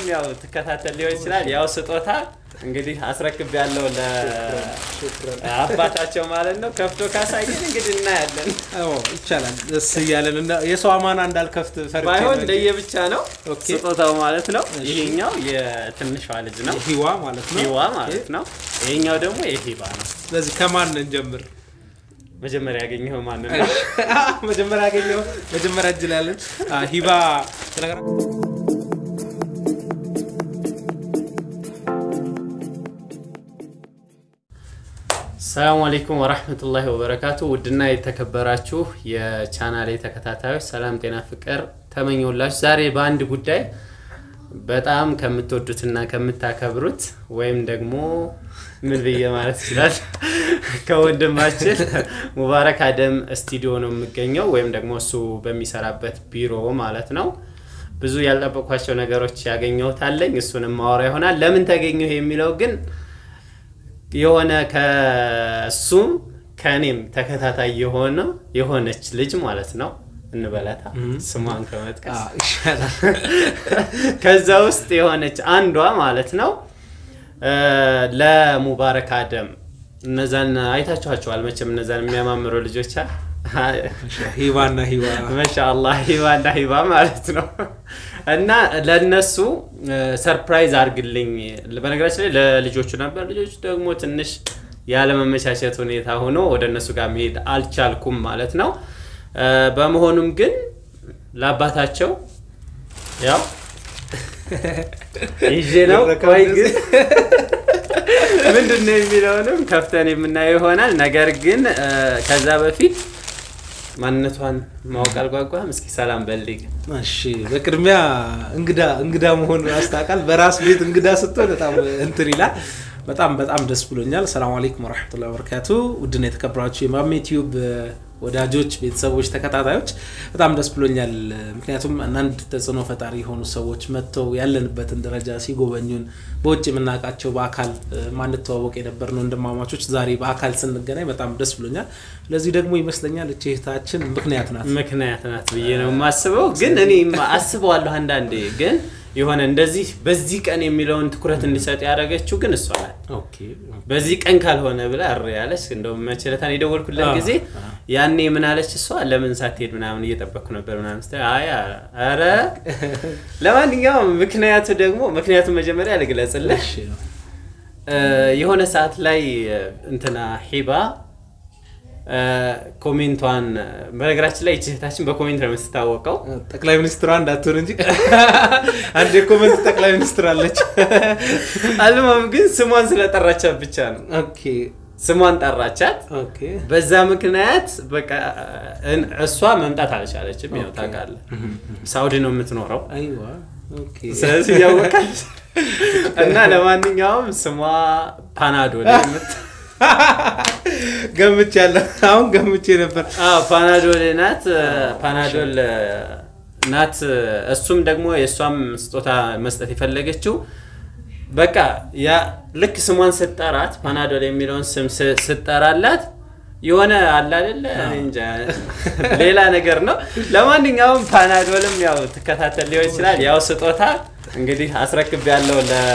ያው ትከታተል ሊሆን ይችላል። ያው ስጦታ እንግዲህ አስረክብ ያለው ለአባታቸው ማለት ነው። ከፍቶ ካሳየን እንግዲህ እናያለን። አዎ ይቻላል። ደስ እያለን እና የሰው አማና እንዳልከፍት ፈርቼ ባይሆን ነው እንጂ ለየብቻ ነው ኦኬ። ስጦታው ማለት ነው። እሺ። ይሄኛው የትንሿ ልጅ ነው ሂዋ ማለት ነው። ሂዋ ማለት ነው። ይሄኛው ደግሞ የሂባ ነው። ስለዚህ ከማን እንጀምር? መጀመሪያ ያገኘኸው ማንን ነው? መጀመሪያ ያገኘው መጀመሪያ እጅ ላይ ያለን አ፣ ሂባ ስለገራ ሰላሙ አለይኩም ወራህመቱላሂ ወበረካቱ። ውድና የተከበራችሁ የቻናሌ ተከታታዮች ሰላም፣ ጤና፣ ፍቅር ተመኘውላችሁ። ዛሬ በአንድ ጉዳይ በጣም ከምትወዱትና ከምታከብሩት ወይም ደግሞ ምን ብዬ ማለት ይችላል ከወንድማችን ሙባረክ አደም ስቱዲዮ ነው የሚገኘው ወይም ደግሞ እሱ በሚሰራበት ቢሮ ማለት ነው። ብዙ ያልጠበቅኳቸው ነገሮች ያገኘሁት አለኝ። እሱንም ማወራ ይሆናል። ለምን ተገኘሁ የሚለው ግን የሆነ ከእሱም ከእኔም ተከታታይ የሆነ የሆነች ልጅ ማለት ነው እንበላታ ስሟን ከመጥቀስ ይሻላል። ከዛ ውስጥ የሆነች አንዷ ማለት ነው እ ለሙባረክ አደም እነዛን አይታችኋቸዋል መቼም እነዛን የሚያማምሩ ልጆች አ- ሂባና ሂባ ማሻአላህ ሂባ እና ሂባ ማለት ነው። እና ለነሱ ሰርፕራይዝ አድርግልኝ። በነገራችን ላይ ለልጆቹ ነበር። ልጆቹ ደግሞ ትንሽ ያለመመቻቸት ሁኔታ ሆኖ ወደ እነሱ ጋር መሄድ አልቻልኩም ማለት ነው። እ በመሆኑም ግን ለአባታቸው ያው ይዤ ነው። ቆይ ግን ምንድን ነው የሚለውንም ከፍተን የምናየው ይሆናል። ነገር ግን እ ከዛ በፊት ማንነቷን ማወቅ አልጓጓም። እስኪ ሰላም በልግ እሺ በቅድሚያ እንግዳ እንግዳ መሆን ያስታውቃል። በራስ ቤት እንግዳ ስትሆን በጣም እንትን ይላል። በጣም በጣም ደስ ብሎኛል። ሰላም አለይኩም ወረሕመቱላሂ ወበረካቱ። ውድና የተከበራችሁ የማሜ ቲዩብ ወዳጆች፣ ቤተሰቦች፣ ተከታታዮች በጣም ደስ ብሎኛል። ምክንያቱም አንዳንድ ተጽዕኖ ፈጣሪ የሆኑ ሰዎች መጥተው ያለንበትን ደረጃ ሲጎበኙን በውጭ የምናውቃቸው በአካል ማንተዋወቅ የነበርነው ወንድማማቾች ዛሬ በአካል ስንገናኝ በጣም ደስ ብሎኛል። ለዚህ ደግሞ ይመስለኛል እቺ እህታችን ምክንያት ናት። ምክንያት ናት ብዬ ነው የማስበው። ግን እኔ አስበዋለሁ አንዳንዴ ግን የሆነ እንደዚህ በዚህ ቀን የሚለውን ትኩረት እንዲሰጥ ያደረገችው ግን እሷ ናት። ኦኬ በዚህ ቀን ካልሆነ ብላ እሪ ያለች እንደውም መቸለታን የደወልኩለት አዎ፣ ጊዜ አዎ። ያኔ ምን አለች እሷ ለምን ሳትሄድ ምናምን እየጠበቅኩ ነበር ምናምን ስትል አይ ኧረ ለማንኛውም ምክንያቱ ደግሞ ምክንያቱም መጀመሪያ ልግለጽልህ እሺ እ የሆነ ሰዓት ላይ እ እንትና ሂባ እ ኮሜንቷን በነገራችን ላይ ይህች እህታችን በኮሜንት ነው የምትታወቀው ጠቅላይ ሚኒስትሯ እንዳትሆን እንጂ አንድ የኮመንት ጠቅላይ ሚኒስትር አለች። አልማም ግን ስሟን ስለጠራቻት ብቻ ነው ኦኬ ስሟን ጠራቻት ኦኬ በዛ ምክንያት በቃ እን- እሷ መምጣት አልቻለችም። ያው ታውቃለህ ሳውዲ ነው የምትኖረው። አይዋ ኦኬ ስለዚህ ያወቃል እና ለማንኛውም ስሟ ፓናዶል የምት ገምቻለሁ። አሁን ገምቼ ነበር። አዎ ፓናዶል ናት። ፓናዶል ናት። እሱም ደግሞ የእሷም ስጦታ መስጠት የፈለገችው በቃ ያ ልክ ስሟን ስጠራት ፓናዶል የሚለውን ስም ስ- ስጠራላት የሆነ አለ አይደለ እኔ እንጃ ሌላ ነገር ነው። ለማንኛውም ፓናዶልም ያው ትከታተል ሊሆን ይችላል። ያው ስጦታ እንግዲህ አስረክብ ያለው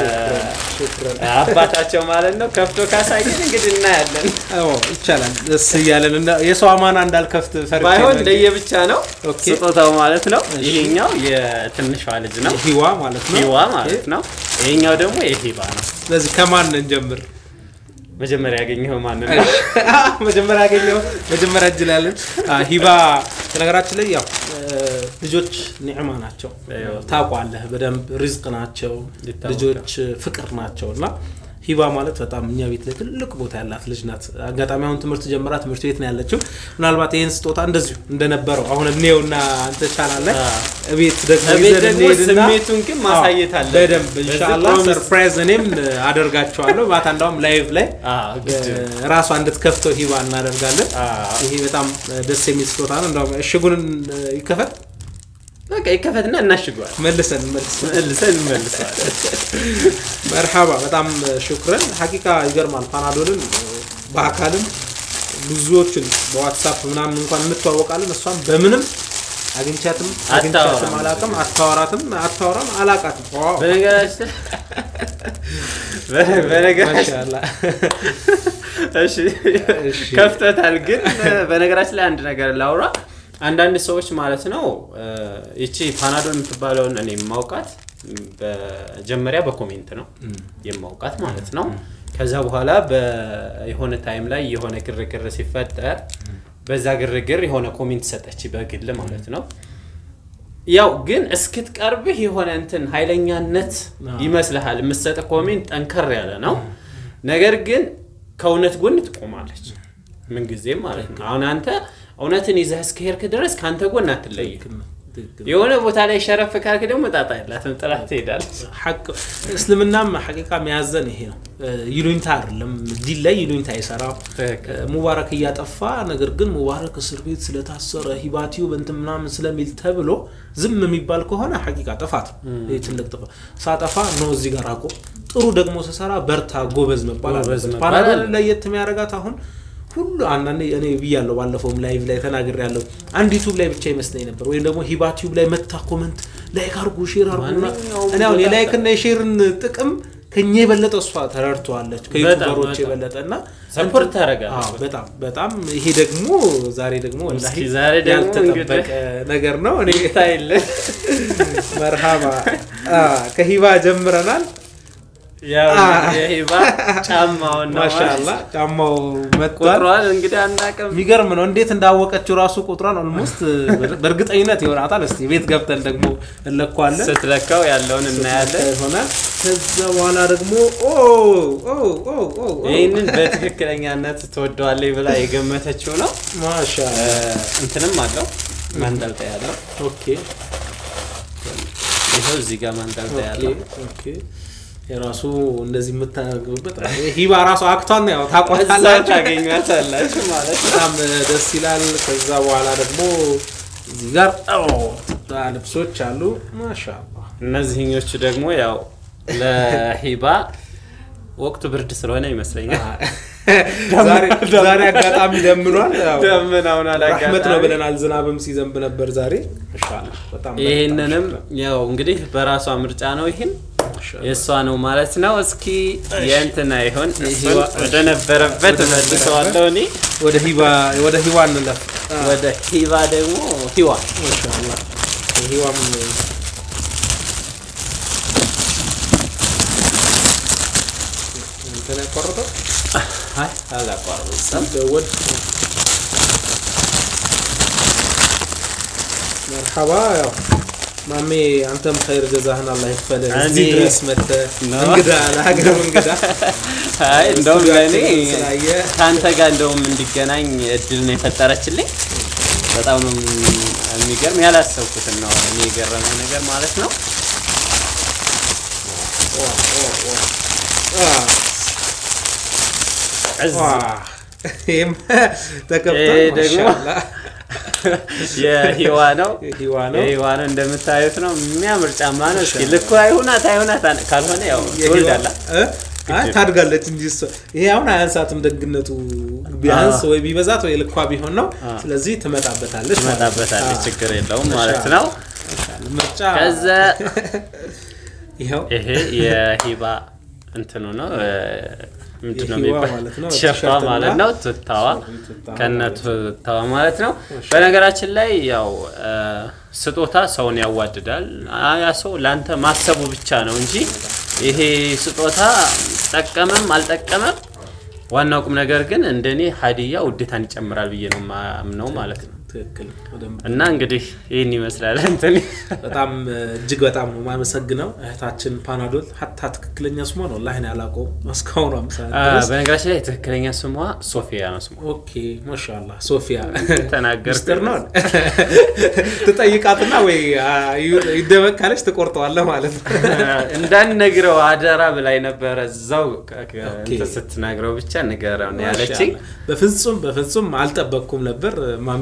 ለአባታቸው ማለት ነው። ከፍቶ ካሳየን እንግዲህ እናያለን። አዎ ይቻላል። ደስ እያለን እና የሰው አማና እንዳልከፍት ፈርቼ ባይሆን ነው እንጂ ለየብቻ ነው ኦኬ። ስጦታው ማለት ነው። እሺ። ይሄኛው የትንሿ ልጅ ነው ሂዋ ማለት ነው። ሂዋ ማለት ነው። ይሄኛው ደግሞ የሂባ ነው። ስለዚህ ከማን እንጀምር? መጀመሪያ ያገኘኸው ማንን ነው? መጀመሪያ ያገኘው መጀመሪያ እጅ ላይ ያለን አ፣ ሂባ በነገራችን ላይ ያው እ፣ ልጆች ኒዕማ ናቸው አይዋ። ታውቋለህ በደንብ ሪዝቅ ናቸው ይታወቃል። ልጆች ፍቅር ናቸው እና ሂባ ማለት በጣም እኛ ቤት ላይ ትልቅ ቦታ ያላት ልጅ ናት አጋጣሚ አሁን ትምህርት ጀምራ ትምህርት ቤት ነው ያለችው ምናልባት ይህን ስጦታ እንደዚሁ እንደነበረው አሁን እኔውና አንተ ቻናል ላይ አ። ቤት ደግሞ እቤት ይዘን ደግሞ እንሄድና ስሜቱን ግን ማሳየት አዎ፣ አለብን። በደንብ በዚህ ኢንሻአላህ ፕሮሚስ- ሰርፕራይዝ እኔም አደርጋቸዋለሁ ማታ እንዳውም ላይቭ ላይ አዎ፣ ግድ ነው። ራሷ እንድትከፍተው ሂባ እናደርጋለን። አዎ። ይሄ በጣም ደስ የሚል ስጦታ ነው። እንደውም እሽጉን ይከፈት በቃ ይከፈትና እናሽገዋል። መልሰን መልሰን መልሰን እንመልሰዋለን። መርሓባ በጣም ሹክረን። ሀቂቃ ይገርማል። ፓናዶልን በአካልም ብዙዎችን በዋትሳፕ ምናምን እንኳን እንተዋወቃለን። እሷን በምንም አግኝቻትም አግኝቻትም አላውቅም። አታወራትም አታወራም አላውቃትም። ዋው በነገራችን በ- በነገራችን ማሻአላህ እሺ እሺ። ከፍተታል። ግን በነገራችን ላይ አንድ ነገር ላውራ። አንዳንድ ሰዎች ማለት ነው እ፣ ይቺ ፓናዶል የምትባለውን እኔ የማውቃት በመጀመሪያ በኮሜንት ነው የማውቃት ማለት ነው። ከዛ በኋላ የሆነ ታይም ላይ የሆነ ግርግር ሲፈጠር በዛ ግርግር የሆነ ኮሜንት ሰጠች በግል ማለት ነው። ያው ግን እስክትቀርብህ የሆነ እንትን ኃይለኛነት ይመስልሃል። የምትሰጥ ኮሜንት ጠንከር ያለ ነው። ነገር ግን ከእውነት ጎን ትቆማለች ምንጊዜም ማለት ነው። አሁን አንተ እውነትን ይዘህ እስከሄድክ ድረስ ከአንተ ጎን አትለይም። የሆነ ቦታ ላይ ሸረፍ ካልክ ደግሞ ጣጣ ያላትን ጥላት ትሄዳለች። ሐቅ እስልምናም ሐቂቃ የሚያዘን ይሄ ነው። ይሉኝታ አይደለም ዲን ላይ ይሉኝታ አይሰራም። ትክክል። ሙባረክ እያጠፋ ነገር ግን ሙባረክ እስር ቤት ስለታሰረ ሂባቲው በንትን ምናምን ስለሚል ተብሎ ዝም የሚባል ከሆነ ሐቂቃ ጥፋት ነው። ይህ ትልቅ ጥፋት። ሳጠፋ ነው እዚህ ጋር አቆ ጥሩ ደግሞ ስሰራ በርታ ጎበዝ መባል ጎበዝ አለበት። መባል ፓናዶል አለ። ለየት የሚያደርጋት አሁን ሁሉ አንዳንዴ እኔ ብያለሁ፣ ባለፈውም ላይቭ ላይ ተናግሬ ያለው አንድ ዩቱብ ላይ ብቻ ይመስለኝ ነበር፣ ወይም ደግሞ ሂባ ቲዩብ ላይ መታ ኮመንት ላይክ አርጉ ሼር አርጉ ምናምን። ማንኛውም እኔ አሁን ቦታ የላይክና የሼርን ጥቅም ከኛ የበለጠ እሷ ተረድተዋለች ከዩቱበሮች በጣም። የበለጠ እና ሰፖርት ታደርጋለች። አዎ፣ በጣም በጣም ይሄ ደግሞ ዛሬ ደግሞ ወላሂ እስኪ ዛሬ ደግሞ ያልተጠበቀ ነገር ነው። እኔ ይታይልን መርሃባ አ፣ ከሂባ ጀምረናል። ያው አ። የሂባ ጫማውን ነው ማሻአላ ጫማው መጥቷል። ቁጥሯን እንግዲህ አናውቅም። የሚገርም ነው። እንዴት እንዳወቀችው ራሱ ቁጥሯን ኦልሞስት በእርግጠኝነት ይሆናታል። እስቲ ቤት ገብተን ደግሞ እንለኳለን ስትለካው ያለውን እናያለን። ይሆናል። ከዛ በኋላ ደግሞ ኦ ኦ ኦ ኦ ኦ፣ ይህንን በትክክለኛነት ትወደዋለች ብላ የገመተችው ነው። ማሻአላ እ፣ እንትንም አለው ማንጠልጠያ ያለው ኦኬ ይኸው እዚህ ጋር ማንጠልጠያ ኦኬ ያለው ኦኬ የራሱ እንደዚህ የምታገቡበት ሂባ ራሱ አክቷን ያው እዛ ታቋታላችሁ። ታገኟታላችሁ ማለት ነው። በጣም ደስ ይላል። ከዛ በኋላ ደግሞ እዚህ ጋር ኦ፣ ልብሶች አሉ። ማሻአላ እነዚህኞቹ ደግሞ ያው ለሂባ ወቅቱ ብርድ ስለሆነ ይመስለኛል ዛሬ ዛሬ አጋጣሚ ደምኗል። ያው ደመናውን ረሕመት ነው አላጋጣሚ ብለናል። ዝናብም ሲዘንብ ነበር ዛሬ። ኢንሻአላህ በጣም ይህንንም ያው እንግዲህ በራሷ ምርጫ ነው። ይህን የእሷ ነው ማለት ነው። እስኪ የእንትና ይሆን እሱን ወደ ነበረበት መልሰዋለሁ እኔ ወደ ሂባ ወደ ሂዋ እንለፍ። ወደ ሂባ ደግሞ ሂዋ ኢንሻአላህ ሂዋም እንትን ያቋረጠው አይ አላቋረጥም። ደወል መርሐባ ያው ማሜ አንተም ኸይር ጀዛህን አላህ ይክፈልህ። እዚህ እኔ- ድረስ መጥተህ ነው። እንግዳ ለሀገር እንግዳ አይ እንደውም ለእኔ ስላየ ከአንተ ጋር እንደውም እንዲገናኝ እድል ነው የፈጠረችልኝ። በጣም ነው የሚገርም ያላሰብኩትን ነው እኔ የገረመ ነገር ማለት ነው። እዝ ይህም ተከፍቷል። ይሄ ደግሞ ማሻአላህ። የሂዋ ነው ሂዋ ነው የሂዋ ነው እንደምታዩት ነው። የሚያምር ጫማ ነው። እስኪ ልኩ አይሁናት አይሁናት ካልሆነ ያው ትወልዳላ እ? አይ ታድጋለች እንጂ እሷ ይሄ አሁን አያንሳትም። ደግነቱ ቢያንስ ወይ ቢበዛት ወይ ልኳ ቢሆን ነው። ስለዚህ ትመጣበታለች ማለት ነው። ትመጣበታለች፣ አዎ። ችግር የለውም ማለት ነው። ምርጫ ከዛ ይኸው ይሄ የሂባ እንትኑ ነው እ፣ ምንድን ነው የሂዋ የሚባል ማለት ነው። ቲሸርቷ ቲሸርትና ማለት ነው። ቱታዋ ቱታዋ ከነ ቱታዋ ማለት ነው። በነገራችን ላይ ያው እ፣ ስጦታ ሰውን ያዋድዳል። አ- ያ ሰው ለአንተ ማሰቡ ብቻ ነው እንጂ ይሄ ስጦታ ጠቀመም አልጠቀመም ዋናው ቁም ነገር ግን እንደኔ ሀዲያ ውዴታን ይጨምራል ብዬ ነው ማምነው ማለት ነው። ትክክል በደንብ እና እንግዲህ ይህን ይመስላል እንትን በጣም እጅግ በጣም ነው የማመሰግነው እህታችን ፓናዶል ሀታ ትክክለኛ ስሟ ነው ላይን ያላቀው እስካሁኑ ሰዓት አ፣ ድረስ በነገራችን ላይ ትክክለኛ ስሟ ሶፊያ ነው ስሟ ኦኬ ማሻላ ሶፊያ ተናገርኩ። ሚስጥር ነው ትጠይቃትና ወይ አ፣ ዩ- ይደበቅ ካለች ትቆርጠዋለህ ማለት ነው እንዳንነግረው አደራ ብላይ ነበረ እዛው ከ- ከ- ኦኬ። እንትን ስትናግረው ብቻ ንገረው ነው ያለችኝ። በፍጹም በፍጹም አልጠበቅኩም ነበር ማሚ ሚስጥር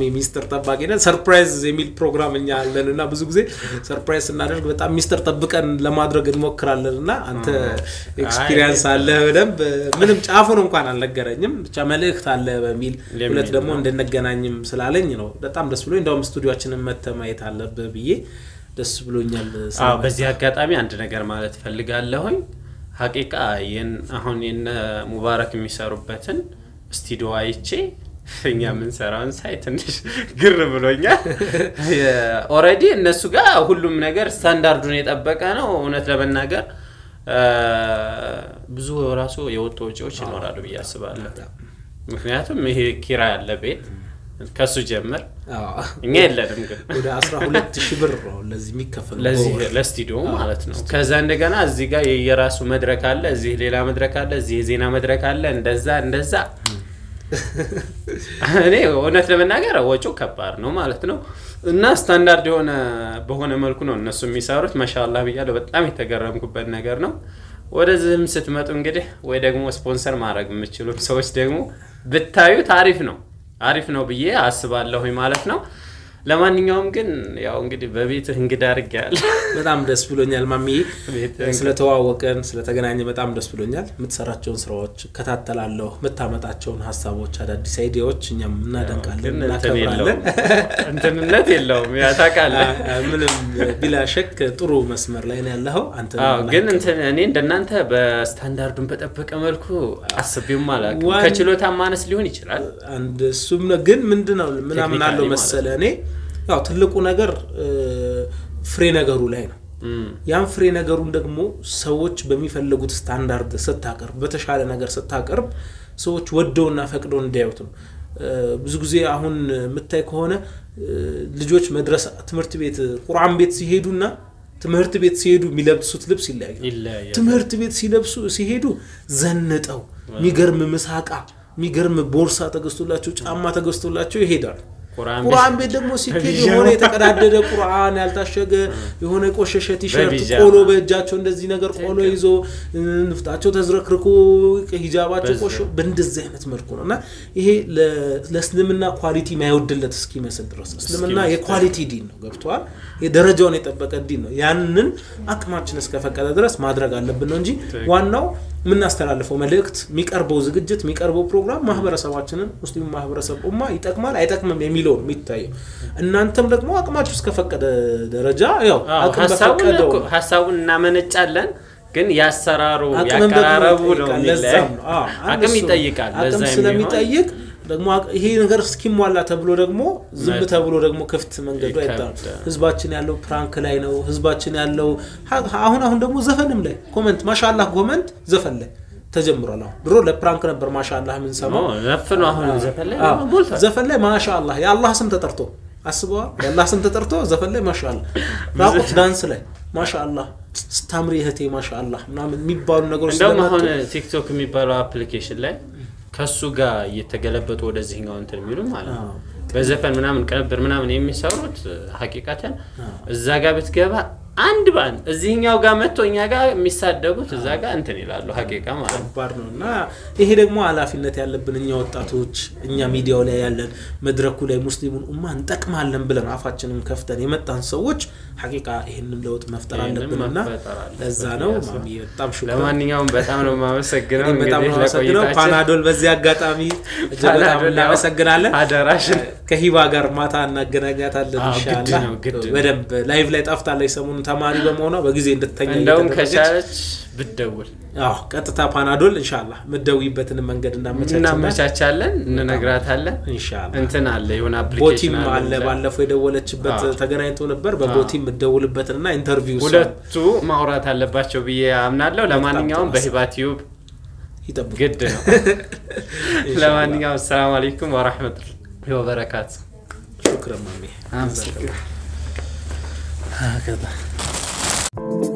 ሚስጥር ጠባቂ ነን። ሰርፕራይዝ የሚል ፕሮግራም እኛ አለን እና ብዙ ጊዜ ሰርፕራይዝ ስናደርግ በጣም ሚስጥር ጠብቀን ለማድረግ እንሞክራለን እና አንተ ኤክስፒሪየንስ አለ በደንብ ምንም ጫፉን እንኳን አልነገረኝም። ብቻ መልእክት አለ በሚል ሁለት ደግሞ እንድንገናኝም ስላለኝ ነው በጣም ደስ ብሎኝ እንደውም ስቱዲዮችንን መተህ ማየት አለብህ ብዬ ደስ ብሎኛል። አዎ በዚህ አጋጣሚ አንድ ነገር ማለት ፈልጋለሁኝ። ሀቂቃ አሁን የነ ሙባረክ የሚሰሩበትን ስቱዲዮ አይቼ እኛ የምንሰራውን ሳይ ትንሽ ግር ብሎኛል። ኦልሬዲ እነሱ ጋር ሁሉም ነገር ስታንዳርዱን የጠበቀ ነው። እውነት ለመናገር ብዙ ራሱ የወጡ ወጪዎች ይኖራሉ ብዬ አስባለሁ። ምክንያቱም ይሄ ኪራ ያለ ቤት ከሱ ጀምር እኛ የለንም ግን ወደ 12 ሺህ ብር ነው ለዚህ የሚከፈል ለዚህ ለስቱዲዮ ማለት ነው። ከዛ እንደገና እዚህ ጋር የራሱ መድረክ አለ፣ እዚህ ሌላ መድረክ አለ፣ እዚህ የዜና መድረክ አለ። እንደዛ እንደዛ እኔ እውነት ለመናገር ወጪው ከባድ ነው ማለት ነው። እና ስታንዳርድ የሆነ በሆነ መልኩ ነው እነሱ የሚሰሩት። ማሻአላህ ብያለሁ። በጣም የተገረምኩበት ነገር ነው። ወደዚህም ስትመጡ እንግዲህ ወይ ደግሞ ስፖንሰር ማድረግ የምችሉም ሰዎች ደግሞ ብታዩት አሪፍ ነው አሪፍ ነው ብዬ አስባለሁኝ ማለት ነው። ለማንኛውም ግን ያው እንግዲህ በቤትህ እንግዳ አድርጌያለሁ። በጣም ደስ ብሎኛል ማሚዬ፣ ስለተዋወቀን ስለተገናኘ በጣም ደስ ብሎኛል። የምትሰራቸውን ስራዎች እከታተላለሁ፣ የምታመጣቸውን ሀሳቦች፣ አዳዲስ አይዲያዎች እኛም እናደንቃለን፣ እናከብራለን። እንትንነት የለውም ያ ታውቃለህ። ምንም ቢላ ሸክ ጥሩ መስመር ላይ ነው ያለኸው አንተ። ግን እኔ እንደናንተ በስታንዳርዱን በጠበቀ መልኩ አስቤውም አላውቅም። ከችሎታ ማነስ ሊሆን ይችላል። አንድ እሱም ነው። ግን ምንድን ነው ምናምን አለው መሰለ እኔ ያው ትልቁ ነገር ፍሬ ነገሩ ላይ ነው። ያን ፍሬ ነገሩን ደግሞ ሰዎች በሚፈልጉት ስታንዳርድ ስታቀርብ፣ በተሻለ ነገር ስታቀርብ ሰዎች ወደውና ፈቅደው እንዲያዩት ነው። ብዙ ጊዜ አሁን የምታይ ከሆነ ልጆች መድረስ ትምህርት ቤት ቁርአን ቤት ሲሄዱና ትምህርት ቤት ሲሄዱ የሚለብሱት ልብስ ይለያል። ትምህርት ቤት ሲለብሱ ሲሄዱ ዘንጠው የሚገርም ምሳቃ የሚገርም ቦርሳ ተገዝቶላቸው ጫማ ተገዝቶላቸው ይሄዳሉ። ቁርአን ቤት ደግሞ ሲኬድ የሆነ የተቀዳደደ ቁርአን ያልታሸገ የሆነ የቆሸሸ ቲሸርት ቆሎ በእጃቸው እንደዚህ ነገር ቆሎ ይዞ ንፍጣቸው ተዝረክርኮ ሂጃባቸው ቆሾ በእንደዚህ አይነት መልኩ ነው እና ይሄ ለእስልምና ኳሊቲ ማይወድለት እስኪመስል ድረስ እስልምና የኳሊቲ ዲን ነው። ገብተዋል። ደረጃውን የጠበቀ ዲን ነው። ያንን አቅማችን እስከፈቀደ ድረስ ማድረግ አለብን ነው እንጂ ዋናው የምናስተላልፈው መልእክት፣ የሚቀርበው ዝግጅት፣ የሚቀርበው ፕሮግራም ማህበረሰባችንን ሙስሊሙ ማህበረሰብ ኡማ ይጠቅማል አይጠቅምም የሚለው ነው የሚታየው። እናንተም ደግሞ አቅማችሁ እስከፈቀደ ደረጃ ያው አቅም በፈቀደው ሀሳቡን እናመነጫለን ግን ያሰራሩ ያቀራረቡ ነው አቅም ይጠይቃል። አቅም ስለሚጠይቅ ደግሞ ይሄ ነገር እስኪሟላ ተብሎ ደግሞ ዝም ተብሎ ደግሞ ክፍት መንገዱ አይጣም። ህዝባችን ያለው ፕራንክ ላይ ነው። ህዝባችን ያለው አሁን አሁን ደግሞ ዘፈንም ላይ ኮመንት ማሻላህ ኮመንት ዘፈን ላይ ተጀምሯል። አሁን ድሮ ለፕራንክ ነበር ማሻላህ የምንሰማው ዘፈን ላይ ማሻላህ የአላህ ስም ተጠርቶ አስበዋል። የአላህ ስም ተጠርቶ ዘፈን ላይ ማሻአላህ፣ ራቁት ዳንስ ላይ ማሻአላህ፣ ስታምሪ እህቴ ማሻአላህ ምናምን የሚባሉ ነገሮች እንደውም አሁን ቲክቶክ የሚባለው አፕሊኬሽን ላይ ከሱ ጋር እየተገለበጡ ወደዚህኛው እንትን የሚሉ ማለት ነው። በዘፈን ምናምን ቅንብር ምናምን የሚሰሩት ሀቂቃተን እዛ ጋር ብትገባ አንድ በአንድ እዚህኛው ጋር መጥቶ እኛ ጋር የሚሳደቡት እዛ ጋር እንትን ይላሉ። ሀቂቃ ማለት ከባድ ነው እና ይሄ ደግሞ ኃላፊነት ያለብን እኛ ወጣቶች፣ እኛ ሚዲያው ላይ ያለን መድረኩ ላይ ሙስሊሙን ኡማ እንጠቅማለን ብለን አፋችንን ከፍተን የመጣን ሰዎች ሀቂቃ ይህንን ለውጥ መፍጠር አለብን እና ለዛ ነው ማሚ በጣም ሹ ለማንኛውም በጣም ነው የማመሰግነው። በጣም ነው የማመሰግነው። ፓናዶል በዚህ አጋጣሚ እጅግ በጣም እናመሰግናለን። አደራሽን ከሂባ ጋር ማታ እናገናኛታለን ኢንሻላህ። በደንብ ላይቭ ላይ ጠፍታለች ሰሞኑን ተማሪ በመሆኗ በጊዜ እንድተኛ እንደውም ከቻለች ብትደውል አዎ ቀጥታ ፓናዶል ኢንሻላህ የምትደውይበትን መንገድ እናመቻቻለን፣ እንነግራታለን። ኢንሻላህ እንትን አለ የሆነ ቦቲም አፕሊኬሽን አለ ባለፈው የደወለችበት ተገናኝቶ ነበር። በቦቲም የምትደውልበትንና ኢንተርቪው ሁለቱ ማውራት አለባቸው ብዬ አምናለሁ። ለማንኛውም በሂባ ቲዩብ ይጠብቅ ግድ ነው። ለማንኛውም አሰላሙ አለይኩም ወራህመቱላሂ ወበረካቱ። ሹክረን ማሜ አመሰግናለሁ።